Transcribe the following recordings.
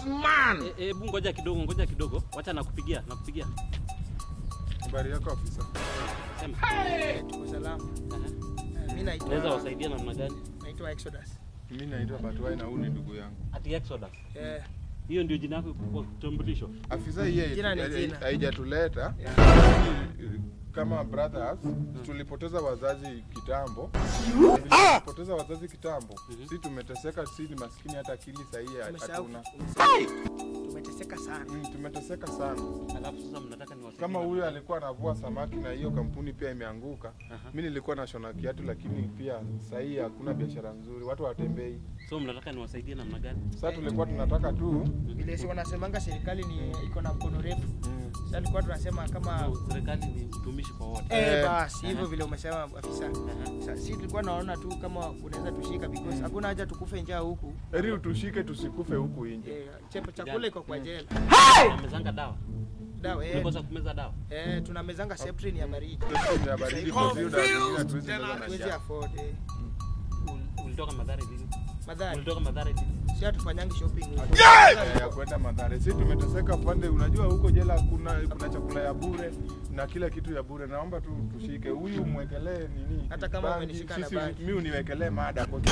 man. Eh, Hebu ngoja kidogo, ngoja kidogo. Wacha nakupigia, nakupigia. Habari yako afisa? Sema. Tuko salama. Aha. Mimi Naweza naitwa wasaidia namna gani? naitwa Exodus. Mimi naitwa Batwai na huyu ni ndugu yangu. Ati Exodus. Eh, Hiyo ndio jina yako kwa kitambulisho. Afisa hii Jina ni hai- jina. haijatuleta kama brothers, tulipoteza wazazi kitambo. Tulipoteza wazazi kitambo. Si tumeteseka, si ni maskini, hata akili sahihi umesahau. hatuna. umesahau. Tumeteseka sana. Mm, tumeteseka sana. Alafu sasa mnataka niwasaidie. Kama na- huyu alikuwa anavua samaki na hiyo kampuni pia imeanguka. Aha. Mimi nilikuwa nashona kiatu, lakini pia sahii hakuna biashara nzuri, watu hawatembei. So mnataka niwasaidie namna gani? Sasa tulikuwa tunataka tu Vile si wanasemanga serikali ni iko na mkono refu. mm, Sasa tulikuwa tunasema kama So, serikali ni utumishi kwa wote. eh, Eh, basi hivyo aha. vile umesema afisa. Aha. Sasa si tulikuwa naona tu kama unaweza tushika because hakuna haja tukufe njaa huku. heri utushike tusikufe huku nje. Eh, chepo chakula iko kwa jela. Mnamezanga dawa. Dawa eh, Mlikosa kumeza dawa. eh tunamezanga Septrin ya baridi. Sisi ya baridi kwa hiyo dawa zingine hatuwezi meza na Hatuwezi njaa. afford eh. Ul- Ulitoka Madhari lini? Madhari. Ulitoka Madhari lini? Si hatufanyangi shopping. Eh, ya kwenda Mathare. Sisi tumeteseka pande, unajua huko jela kuna kuna chakula ya bure na kila kitu ya bure. Naomba tu tushike huyu mwekelee nini? Hata kama bangi. umenishika na Sisi bangi. mimi uniwekelee mada kwa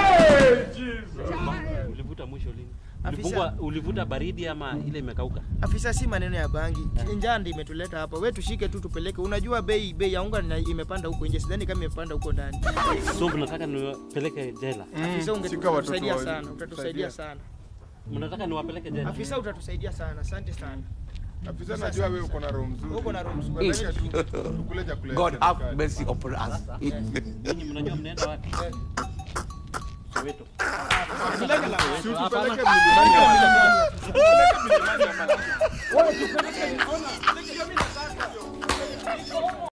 Ulivuta mwisho lini? Afisa. Ulifungwa, ulivuta baridi ama ile imekauka? Afisa, si maneno ya bangi, njaa ndio imetuleta hapa. We tushike tu tupeleke. Unajua bei bei ya unga na- imepanda huko nje, sidhani kama imepanda huko ndani. So mnataka niwapeleke jela? Afisa, Mm, shika watoto ungetusaidia wa- sana, utatusaidia sana. Mnataka niwapeleke jela? Afisa, utatusaidia sana, asante sana. Afisa, najua wewe uko na roho mzuri. Uko na roho mzuri. Peleka tu tukule chakula. ya God have serikali. mercy upon us. Sasa, Nyinyi mnajua mnaenda wapi? Eh, Soweto. Si tupeleke Hapana. mlimani ya